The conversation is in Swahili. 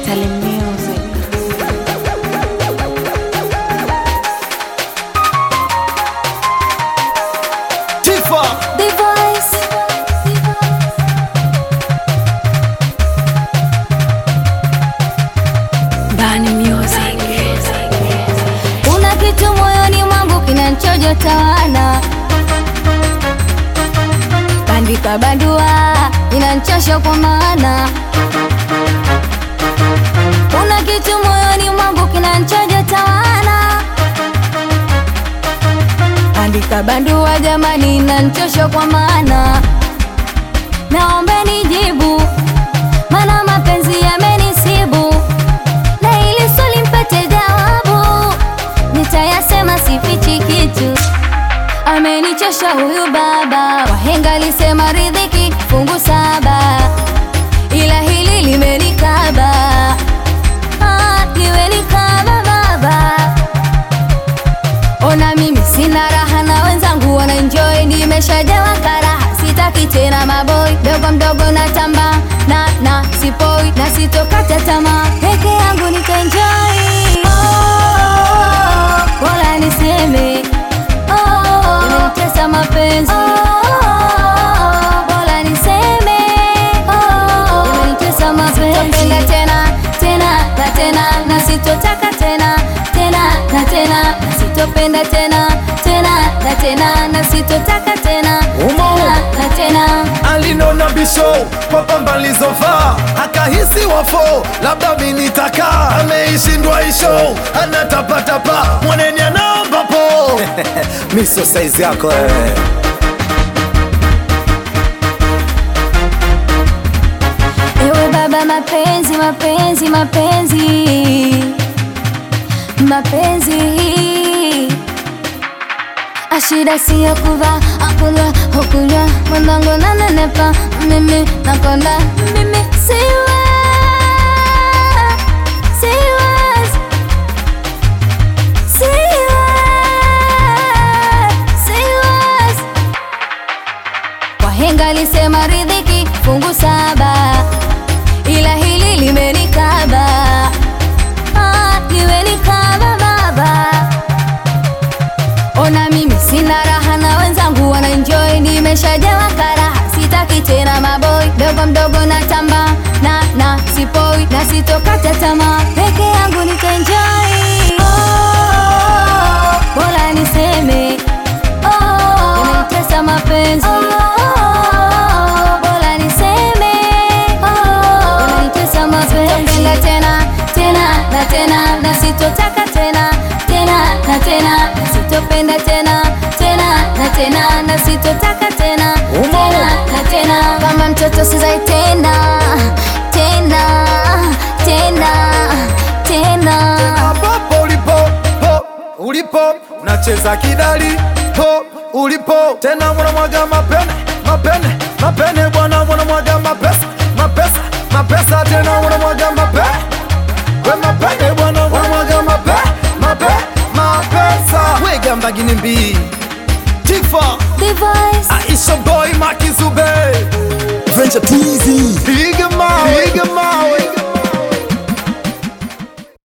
Italy music. Tifa The voice. Bani music. Kuna kitu moyoni mwangu kinanchojota wana bandika bandua inanchosha kwa maana kuna kitu moyoni mwangu kinanchojota wana bandika bandua jamani inanchosha kwa maana naombe nijibu mana mapenzi yamenisibu na ili swali mpate jawabu nitayasema sifichi kitu amenichosha huyu baba wahenga alisema ridhiki fungu saba ila hili limenikaba ah, limenikaba baba ona mimi sina raha na wenzangu wanaenjoy nimeshajawa karaha sitaki tena maboy dogo mdogo na tamba na na sipoi na sitokata tamaa peke yangu nitaenjoy oh, bora niseme oh, imenitesa mapenzi oh, bora niseme oh, imenitesa mapenzi sitopenda tena tena na tena na sitotaka tena tena na tena na sitopenda tena tena na tena na sitotaka tena Umo. tena na tena alinona bisho kwa pamba lizovaa akahisi wafo labda minitaka ameishindwa isho anatapatapa mwaneni anaomba po miso saizi yako wewe Ewe baba mapenzi mapenzi mapenzi mapenzi ashida siyo kuva akunywa hukunywa mwanangu nanenepa mimi nakonda mimi siwe siwe siwe siwe Wahenga alisema ridhiki fungu saba, ila hili limenikaba, ah, limenikaba baba. Ona mimi sina raha na wenzangu wanaenjoy, nimeshajawa karaha, sitaki tena maboy, dogo mdogo na tamba na na sipoi na sitokata tamaa, peke yangu nitaenjoy. Oh, bora niseme oh, imenitesa mapenzi oh, bora niseme oh, imenitesa mapenzi sitopenda tena tena na tena na sitotaka tena tena na tena na sitopenda tena tena na tena na sitotaka tena Umo. tena na tena kama mtoto sizai tena tena tena tena Hapo ulipo po ulipo unacheza kidali po ulipo tena mwanamwaga mapene mapene mapene bwana mwanamwaga mapesa mapesa mapesa tena mwanamwaga mapene we mapene bwana mwanamwaga mape mape mapesa wegamba gini mbii tifa the voice Aisha boy Makizube Venture Teasy. piga mawe piga mawe